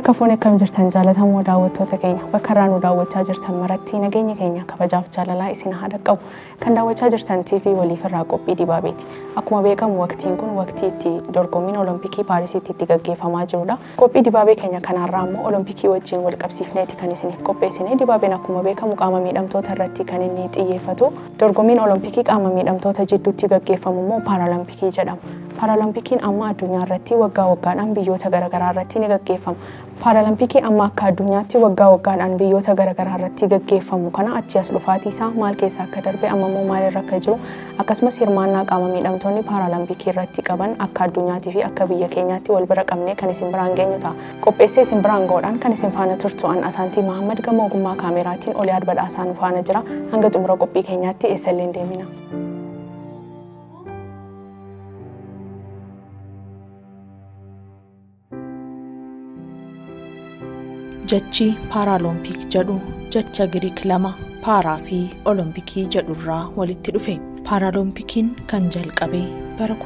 Harka fuunee akkam jirtan jaallatamoo daawwattoota keenya bakka irraa nu daawwachaa jirtan maratti nageenya keenya kabajaaf jaalalaa isin haa dhaqqabu. Kan daawwachaa jirtan TV waliif irraa qophii dibaabeeti. Akkuma beekamu waqtiin kun waqtii itti dorgommiin Olompikii Paarisiitti itti gaggeeffamaa jirudha. Qophii dibaabee keenya kanarraa immoo Olompikii wajjin wal qabsiifneeti kan isiniif qopheessine. Dibaabeen akkuma beekamu qaama miidhamtoota irratti kan inni xiyyeeffatu. Dorgommiin Olompikii qaama miidhamtoota jidduutti gaggeeffamu immoo Paaralampikii jedhama. Paaralampikiin amma addunyaa irratti waggaa waggaadhaan biyyoota garaagaraa irratti ni gaggeeffama. Paaralampikiin amma akka addunyaatti waggaa waggaadhaan biyyoota garaagaraa irratti gaggeeffamu kana achi as dhufaatii isaa maal keessa akka darbe amma immoo maalirra akka jiru akkasumas hirmaannaa qaama miidhamtoonni paaralampikii irratti qaban akka addunyaatii fi akka biyya keenyaatti wal bira qabnee kan isin biraan geenyu ta'a. Qopheessee isin biraan ga'uudhaan kan isin faana turtu an Asaantii Mahammad gama ogummaa kaameraatiin olii badhaasaa nu faana jira hanga xumura qophii keenyaatti eessallee deemina. Jechi paaraalompik jedhu jecha Giriik lama paaraa fi olompikii jedhurraa walitti dhufe. Paaraaloompikiin kan jalqabe bara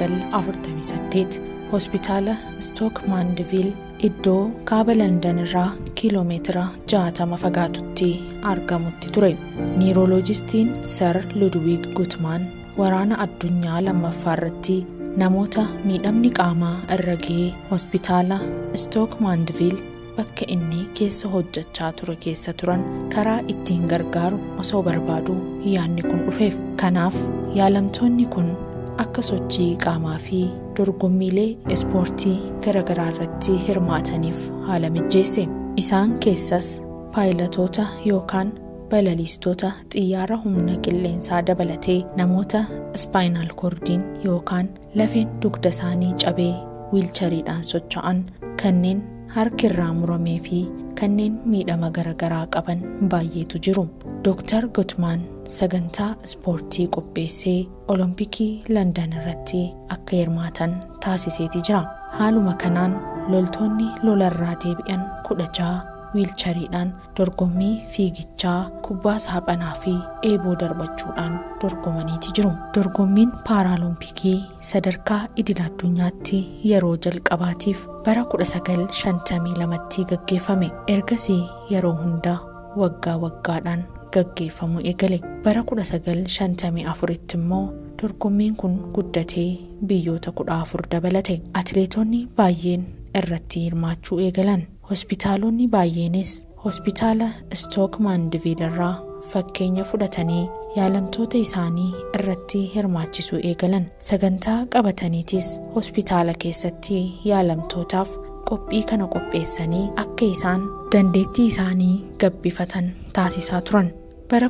1948 hospitaala Stook Maandiviil iddoo kaaba Landan irraa kiiloomeetira 60 fagaatutti argamutti ture. Niirooloojistiin Sir Ludwig Gutmaan waraana addunyaa lammaffaa irratti namoota miidhamni qaamaa irra ga'ee hospitaala Stook Maandiviil bakka inni keessa hojjechaa ture keessa turan karaa ittiin gargaaru osoo barbaadu yaadni kun dhufeef kanaaf yaalamtoonni kun akka sochii qaamaa fi dorgommiilee ispoortii garaagaraa irratti hirmaataniif haala mijeesse isaan keessas paayilatoota yookaan balaliistota xiyyaara humna qilleensaa dabalatee namoota ispaayinaal koordiin yookaan lafeen dugda isaanii cabee wiilchariidhaan socho'an kanneen harki irraa muramee fi kanneen miidhama garaagaraa qaban baay'eetu jiru. Dooktar Gutmaan sagantaa ispoortii qopheessee olompikii Landan irratti akka hirmaatan taasiseeti jira. Haaluma kanaan loltoonni lolarraa deebi'an kudha ja'a wiilchariidhaan dorgommii fiigichaa kubbaa saaphanaa fi eeboo darbachuudhaan dorgomaniiti jiru. Dorgommiin paaraalompikii sadarkaa idil addunyaatti yeroo jalqabaatiif bara 1952tti gaggeeffame. Ergasii yeroo hundaa waggaa waggaadhaan gaggeeffamu eegale. Bara 1954tti immoo dorgommiin kun guddatee biyyoota 14 dabalate. Atileetonni baay'een irratti hirmaachuu eegalan. hospitaalonni baay'eenis hospitaala stook maandiviil irraa fakkeenya fudhatanii yaalamtoota isaanii irratti hirmaachisuu eegalan sagantaa qabataniitis hospitaala keessatti yaalamtootaaf qophii kana qopheessanii akka isaan dandeettii isaanii gabbifatan taasisaa turan bara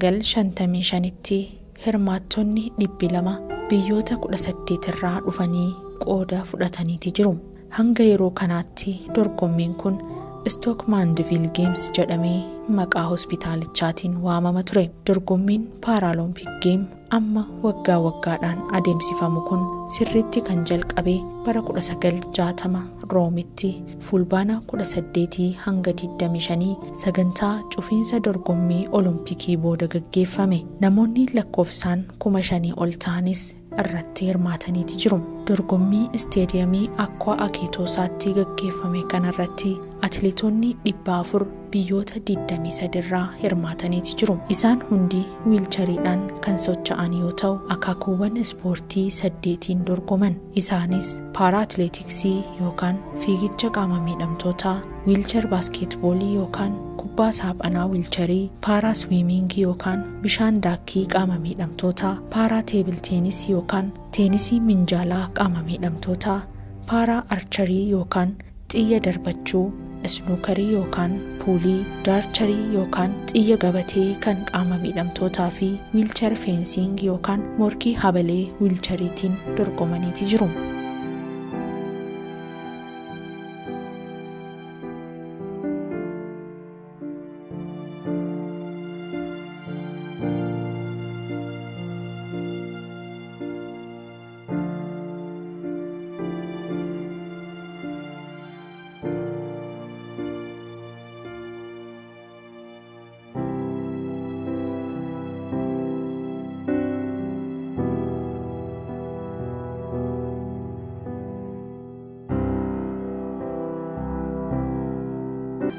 1955tti hirmaattonni dhibbi lama biyyoota 18 irraa dhufanii qooda fudhataniiti jiru. hanga yeroo kanaatti dorgommiin kun stook maandiviil geems jedhamee maqaa hospitaalichaatiin waamama ture dorgommiin paaraalompik geem amma waggaa waggaadhaan adeemsifamu kun sirriitti kan jalqabe bara 1960 roomitti fulbaana 18 hanga 25 sagantaa cufiinsa dorgommii olompikii booda gaggeeffame namoonni lakkoofsaan 5,000 ol ta'anis irratti hirmaataniiti jiru. Dorgommii isteediyamii Akkoo Akeetoosaatti gaggeeffame kanarratti atileetonni dhibba afur biyyoota 23 irraa hirmaataniiti jiru. Isaan hundi wiilchariidhaan kan socho'an yoo ta'u akaakuuwwan ispoortii saddeetiin dorgoman. Isaanis paara atileetiksii yookaan fiigicha qaama miidhamtootaa, wiilchar baaskeetboolii yookaan kubbaa saaphanaa wiilcharii, paaraa swiimingii yookaan bishaan daakkii qaama miidhamtootaa, paaraa teebil teenisii yookaan teenisii minjaalaa qaama miidhamtootaa, paaraa archarii yookaan xiyya darbachuu, isnuukarii yookaan puulii, daarcharii yookaan xiyya gabatee kan qaama miidhamtootaa fi wiilchar feensiing yookaan morkii habalee wiilchariitiin dorgomaniiti jiru.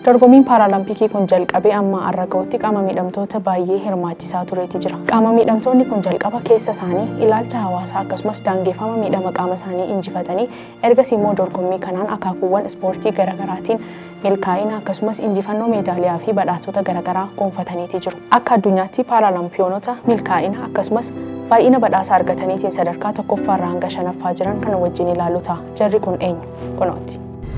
Dorgommiin paaraalampikii kun jalqabee amma har'a gahutti qaama miidhamtoota baay'ee hirmaachisaa tureeti jira. Qaama miidhamtoonni kun jalqaba keessa isaanii ilaalcha hawaasaa akkasumas daangeffama miidhama qaama isaanii injifatanii ergasii immoo dorgommii kanaan akaakuuwwan ispoortii garaagaraatiin milkaa'ina akkasumas injifannoo meedaaliyaa fi badhaasota garaagaraa gonfataniiti jiru. Akka addunyaatti paaraalaampiyoonota milkaa'ina akkasumas baay'ina badhaasa argataniitiin sadarkaa tokkoffaarraa hanga shanaffaa jiran kana wajjin ilaalu ta'a. Jarri kun eenyu? Kunooti.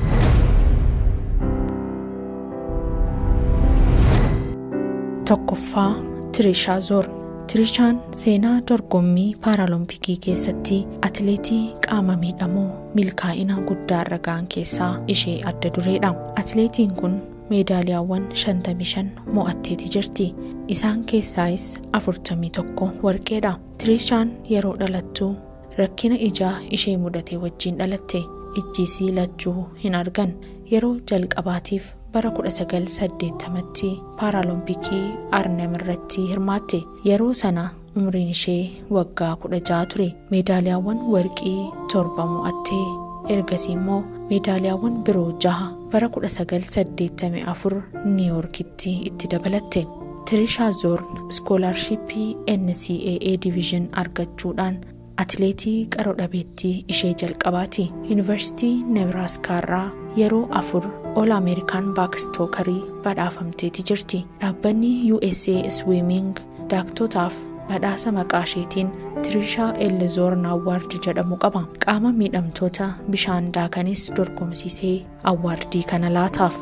Tokkoffaa Tirishaa Zoor Tirishaan seenaa dorgommii paaraalompikii keessatti atileetii qaama miidhamoo milkaa'ina guddaa irra ga'an keessaa ishee adda dureedha. Atileetiin kun meedaaliyaawwan 55 mo'atteeti jirti. Isaan keessaayis 41 warqeedha. Tirishaan yeroo dhalattu rakkina ijaa ishee mudate wajjin dhalatte. ijjiisii lachuu hin argan yeroo jalqabaatiif bara 1980tti paaraalompikii arnhem irratti hirmaatte yeroo sana umriin ishee waggaa 16 ture meedaaliyaawwan warqii torba mo'attee ergasii immoo meedaaliyaawwan biroo jaha bara 1984 niiyorkitti itti dabalatte tirishaa zoorn iskoolaarshippii ncaa diviizhin argachuudhaan atileetii qaroo dhabeettii ishee jalqabaati yuunivarsiitii nebraaskaa yeroo afur ol ameerikaan baakistookarii badhaafamteeti jirti dhaabbanni usa swiiming daaktotaaf badhaasa maqaa isheetiin tirishaa ellezoorn awwaardi jedhamu qaba qaama miidhamtoota bishaan daakanis dorgomsiisee awwaardii kana laataaf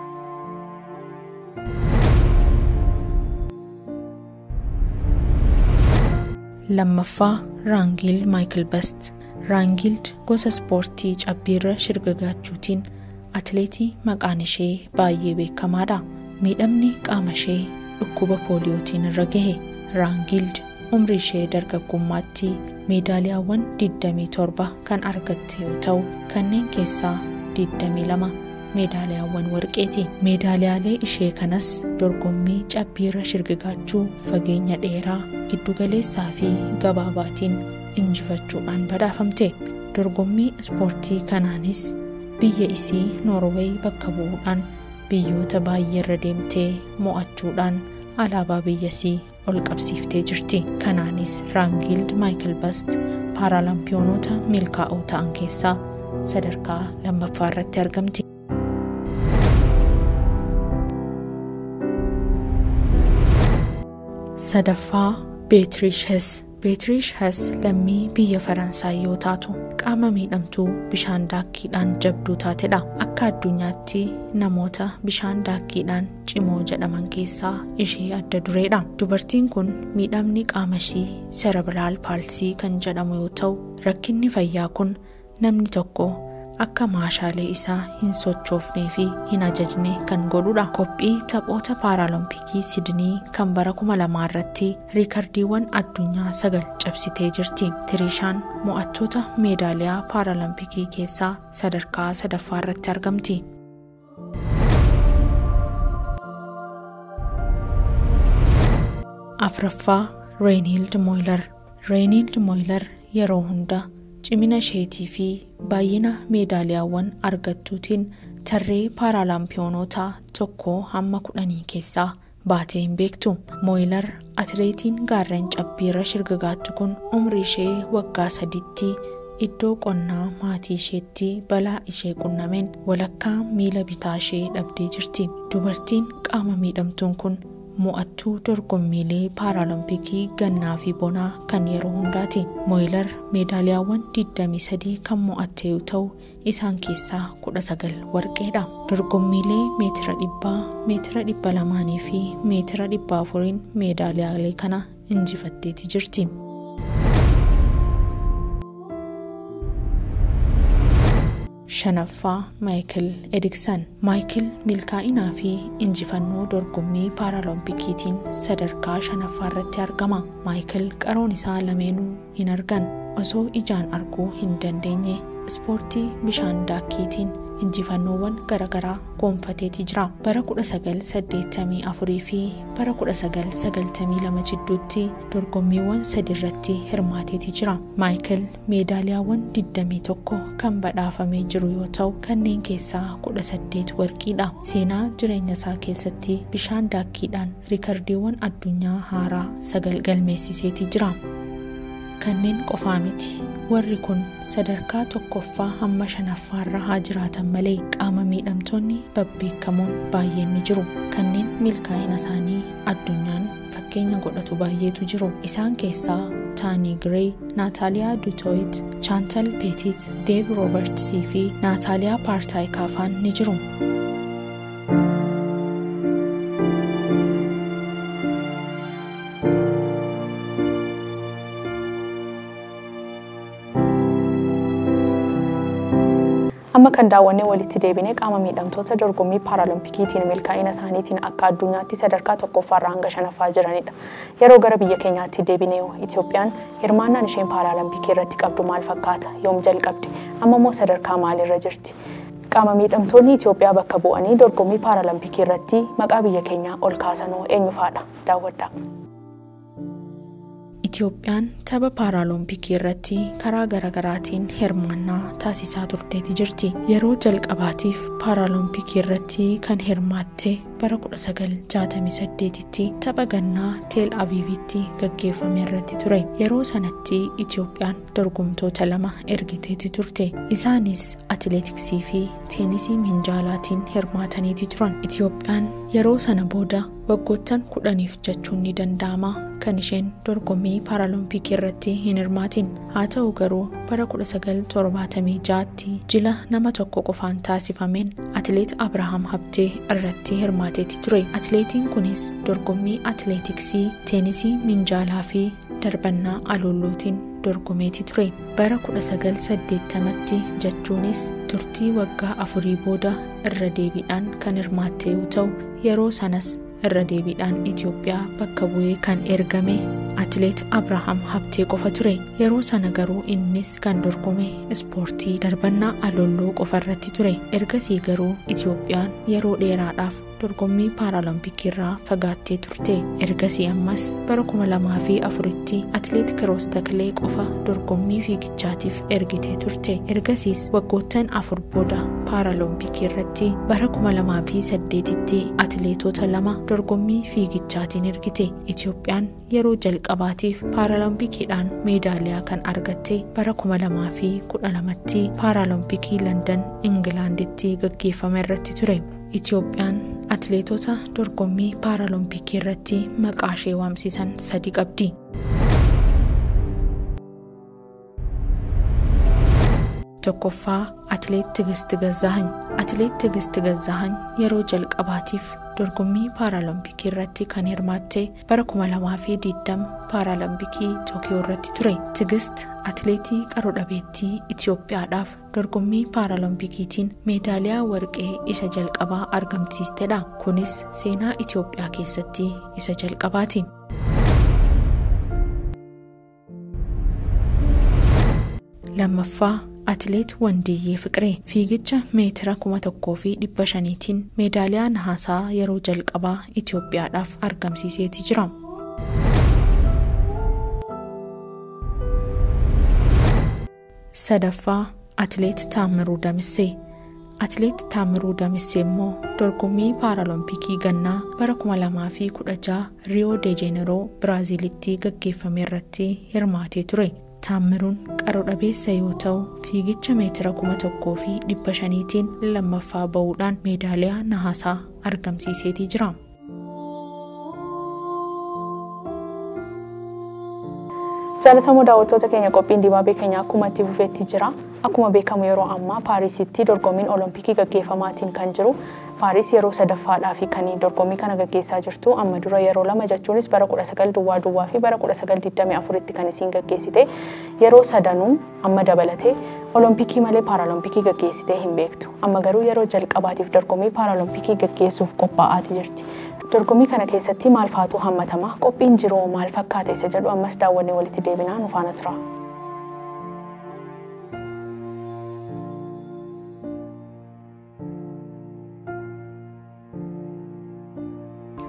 lammaffaa raangild maayikil bast raangild gosa ispoortii cabbiirra shirgagaachuutiin atileetii maqaan ishee baay'ee beekamaadha miidhamni qaama ishee dhukkuba pooliyootiin irra gahe raangild umrii ishee dargaggummaatti meedaaliyaawwan 27 kan argatte yoo ta'u kanneen keessaa 22 meedaaliyaawwan warqeeti meedaaliyaalee ishee kanas dorgommii cabbiirra shirgigaachuu fageenya dheeraa giddugaleessaa fi gabaabaatiin injifachuudhaan badhaafamte dorgommii ispoortii kanaanis biyya isii noorweey bakka bu'uudhaan biyyoota baay'ee irra deemtee mo'achuudhaan alaabaa biyyasii ol qabsiiftee jirti kanaanis raangild maayikil bast paaraalaampiyoonota milkaa'oo ta'an keessaa sadarkaa lammaffaa irratti argamti. sadaffaa beetiriish hes beetiriish hes lammii biyya faransaay yoo taatu qaama miidhamtuu bishaan daakkiidhaan jabduu taatedha akka addunyaatti namoota bishaan daakkiidhaan cimoo jedhaman keessaa ishee adda dureedha dubartiin kun miidhamni qaama ishii serebiraal paalsii kan jedhamu yoo ta'u rakkinni fayyaa kun namni tokko akka maashaalee isaa hin sochoofnee fi hin ajajne kan godhudha qophii taphoota paaraalompikii sidnii kan bara 2000 irratti riikardiiwwan addunyaa sagal cabsitee jirti tirishaan mo'attoota meedaaliyaa paaraalompikii keessaa sadarkaa sadaffaa irratti argamti afraffaa reeniild mooyilar reeniild mooyilar yeroo hunda cimina isheetii fi baay'ina meedaaliyaawwan argattuutiin tarree paaraalaampiyoonota tokko hamma kudhanii keessaa baatee hin beektu mooyilar atileetiin gaarreen cabbiirra shirgagaattu kun umrii ishee waggaa sadiitti iddoo qonnaa maatii isheetti balaa ishee qunnameen walakkaa miila bitaa ishee dhabdee jirti dubartiin qaama miidhamtuun kun mo'attuu dorgommiilee paaraalompikii gannaa fi bonaa kan yeroo hundaati mooyilar meedaaliyaawwan 23 kan mo'atte yoo ta'u isaan keessaa 19 warqeedha dorgommiilee meetira dhibbaa meetira dhibba lamaanii fi meetira dhibba afuriin meedaaliyaalee kana injifatteeti jirti. shanaffaa maayikil ediksan maayikil milkaa'inaa fi injifannoo dorgommii paaraaloompikiitiin sadarkaa shanaffaa irratti argama maayikil qaroon isaa lameenuu hin argan osoo ijaan arguu hin dandeenye ispoortii bishaan daakkiitiin injifannoowwan garaagaraa goonfateeti jira bara 1984 fi bara 1992 jidduutti dorgommiiwwan sadi irratti hirmaateeti jira maayikil meedaaliyaawwan 21 kan badhaafamee jiru yoo ta'u kanneen keessaa 18 warqiidha seenaa jireenya isaa keessatti bishaan daakkiidhaan riikardiiwwan addunyaa haaraa sagal galmeessiseeti jira kanneen qofaa miti warri kun sadarkaa tokkoffaa hamma shanaffaarra haa jiraatan malee qaama miidhamtoonni babbeekamoon baay'een ni jiru kanneen milkaa'ina isaanii addunyaan fakkeenya godhatu baay'eetu jiru isaan keessaa taanii giree naataaliyaa duutooyit chaantal peetit deev roobertsii fi naataaliyaa paartaayikaafaan ni jiru amma kan daawwannee walitti deebinee qaama miidhamtoota dorgommii paaralimpikiitiin milkaa'ina isaaniitiin akka addunyaatti sadarkaa tokkoffaarraa hanga shanaffaa jiranidha. Yeroo gara biyya keenyaatti deebinee Itoophiyaan hirmaannaan isheen paaralimpikii irratti qabdu maal fakkaata? Yoom jalqabde? Amma immoo sadarkaa maalirra jirti? Qaama miidhamtoonni Itoophiyaa bakka bu'anii dorgommii paaralimpikii irratti maqaa biyya keenyaa ol kaasanoo eenyu fa'aadha? Daawwadhaa. Itoophiyaan tapha paaraalompikii irratti karaa garaagaraatiin hirmaannaa taasisaa turteeti jirti. Yeroo jalqabaatiif paaraalompikii irratti kan hirmaatte bara 1968tti tapha gannaa teel aviivitti gaggeeffame irratti ture. Yeroo sanatti Itoophiyaan dorgomtoota lama ergiteeti turte. Isaanis atileetiksii fi teenisii minjaalaatiin hirmaataniiti turan. Itoophiyaan yeroo sana booda waggoottan kudhaniif jechuun ni danda'ama kan isheen dorgommii paaraalompikii irratti hin hirmaatin haa ta'u garuu bara 1976tti jila nama tokko qofaan taasifameen atileet abrahaam habtee irratti hirmaateeti ture atileetiin kunis dorgommii atileetiksii teenisii minjaalaa fi darbannaa aloolootiin dorgomeeti ture bara 1980tti jechuunis turtii waggaa afurii booda irra deebiidhaan kan hirmaatte yoo ta'u yeroo sanas irra deebiidhaan Itoophiyaa bakka bu'ee kan ergame atileet Abrahaam Habtee qofa ture. Yeroo sana garuu innis kan dorgome ispoortii darbannaa alooloo qofa irratti ture. Ergasii garuu Itoophiyaan yeroo dheeraadhaaf dorgommii paaraalompikii irraa fagaattee turte. Ergasii ammas bara 2004tti atileet Kiroos Taklee qofa dorgommii fiigichaatiif ergitee turte. Ergasiis waggoottan afur booda paaraalompikii irratti bara 2008tti atileetota lama dorgommii fiigichaatiin ergite. Itoophiyaan yeroo jalqabaatiif paaraaloompikiidhaan meedaaliyaa kan argatte bara 2012tti paaraalompikii Landan Ingilaanditti gaggeeffame irratti ture. Itoophiyaan atileetota dorgommii paaraalompikii irratti maqaa ishee waamsisan sadi qabdi. tokkoffaa atileet Tigist Gazaahany. Atileet Tigist Gazaahany yeroo jalqabaatiif dorgommii paaraalompikii irratti kan hirmaatte bara 2020 paaraalompikii Tookiyoo irratti ture. Tigist atileetii qaroo dhabeettii Itoophiyaadhaaf dorgommii paaraaloompikiitiin meedaaliyaa warqee isa jalqabaa argamsiistedha. Kunis seenaa Itoophiyaa keessatti isa jalqabaati. lammaffaa atileet wandiyyee fiqiree fiigicha meetira kuma tokkoo fi dhibba shaniitiin meedaaliyaa nahaasaa yeroo jalqabaa itoophiyaadhaaf argamsiiseeti jira sadaffaa atileet taammiruu damissee atileet taammiruu damissee immoo dorgommii paaraalompikii gannaa bara 2016 riyoo deejeneroo biraaziilitti gaggeeffame irratti hirmaatee ture taammiruun qaroo dhabeessa yoo ta'u fiigicha meetira kuma tokkoo fi dhibba shaniitiin lammaffaa ba'uudhaan meedaaliyaa nahaasaa argamsiiseetii jira. Jaalatamoo daawwattoota keenya qophiin dibaabee keenya akkuma itti fufeetti jira. Akkuma beekamu yeroo ammaa Paarisitti dorgommiin Olompikii gaggeeffamaatiin kan jiru. Paaris yeroo sadaffaadhaaf kan dorgommii kana gaggeessaa jirtu amma dura yeroo lama jechuunis bara 19 duwwaa duwwaa fi bara 1924tti kan isiin gaggeessite yeroo sadanuu amma dabalatee Olompikii malee Paaralompikii gaggeessitee hin beektu. Amma garuu yeroo jalqabaatiif dorgommii Paaralompikii gaggeessuuf qophaa'aati jirti. dorgommii kana keessatti maal faatu hammatama qophiin jiroo maal fakkaata isa jedhu ammas daawwannee walitti deebinaa nu faana tura.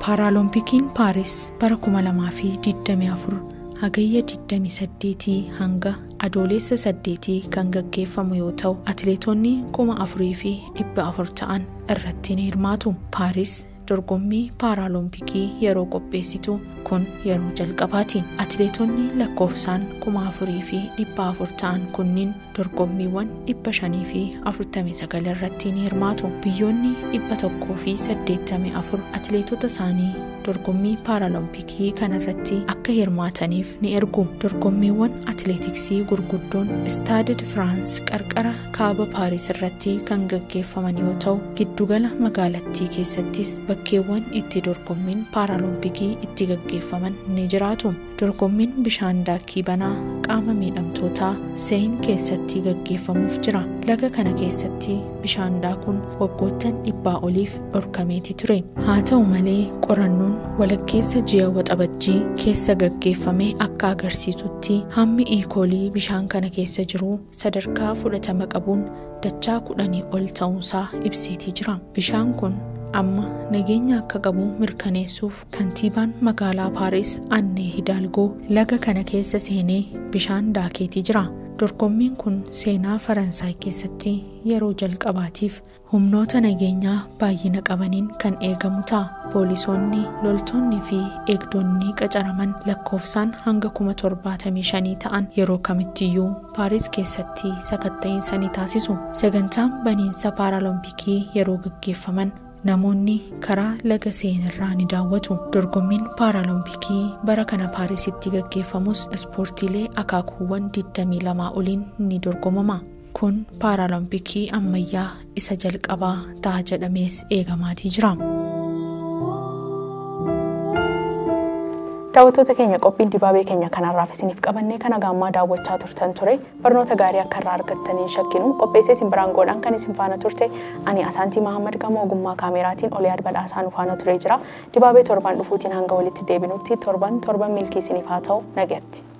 Paaraaloompikiin Paaris bara 2024 hagayya 28 hanga adoolessa 8 kan gaggeeffamu yoo ta'u atileetonni 4,400 ta'an irratti ni hirmaatu. Paaris dorgommii paaraaloompikii yeroo qopheessitu kun yeroo jalqabaati. Atileetonni lakkoofsaan 4,400 ta'an kunniin dorgommiiwwan 549 irratti ni hirmaatu. Biyyoonni 184 atileetota isaanii dorgommii paaraaloompikii kanarratti akka hirmaataniif ni ergu. Dorgommiiwwan atileetiksii gurguddoon istaadid firaans qarqara kaaba paaris irratti kan gaggeeffaman yoo ta'u giddugala magaalattii keessattis bakkeewwan itti dorgommiin paaraaloompikii itti gaggeeffaman ni jiraatu. Dorgommiin bishaan daakii banaa qaama miidhamtootaa seen keessatti gaggeeffamuuf jira. Laga kana keessatti bishaan daakuun waggoottan dhibbaa oliif dhorkameeti ture. Haa ta'u malee qorannoon walakkeessa ji'a waxabajjii keessa gaggeeffame akka agarsiisutti hammi iikoolii bishaan kana keessa jiru sadarkaa fudhatama qabuun dachaa kudhanii ol ta'uusaa ibseetii jira. Bishaan kun amma nageenya akka qabu mirkaneessuuf kantiibaan magaalaa paaris annee hidaalgoo laga kana keessa seenee bishaan daakeetii jira. Dorgommiin kun seenaa Faransaay keessatti yeroo jalqabaatiif humnoota nageenyaa baay'ina qabaniin kan eegamu ta'a. Poolisoonni, loltoonni fi eegdonni qacaraman lakkoofsaan hanga 75,000 ta'an yeroo kamittiyyuu Paaris keessatti sakatta'insa ni taasisu. Sagantaan baniinsa paaraaloompikii yeroo gaggeeffaman namoonni karaa laga seenirraa ni daawwatu. Dorgommiin paaraaloompikii bara kana Paarisitti gaggeeffamus ispoortiilee akaakuuwwan 22 oliin ni dorgomama. Kun paaraaloompikii ammayyaa isa jalqabaa ta'a jedhamees eegamaatii jira. Daawwattoota keenya qophiin dibaabee keenya kanarraaf isiniif qabannee kana gaammaa daawwachaa turtan ture barnoota gaarii akka irraa argattaniin shakkinu qopheessee isin biraan godhaan kan isin faana turte ani asaantii Mahammad Gamoo ogummaa kaameraatiin Oliyaad Badhaasaa nu faana turee jira. Dibaabee torban dhufuutiin hanga walitti deebinutti torban torban milkii isiniif haa ta'u nagatti.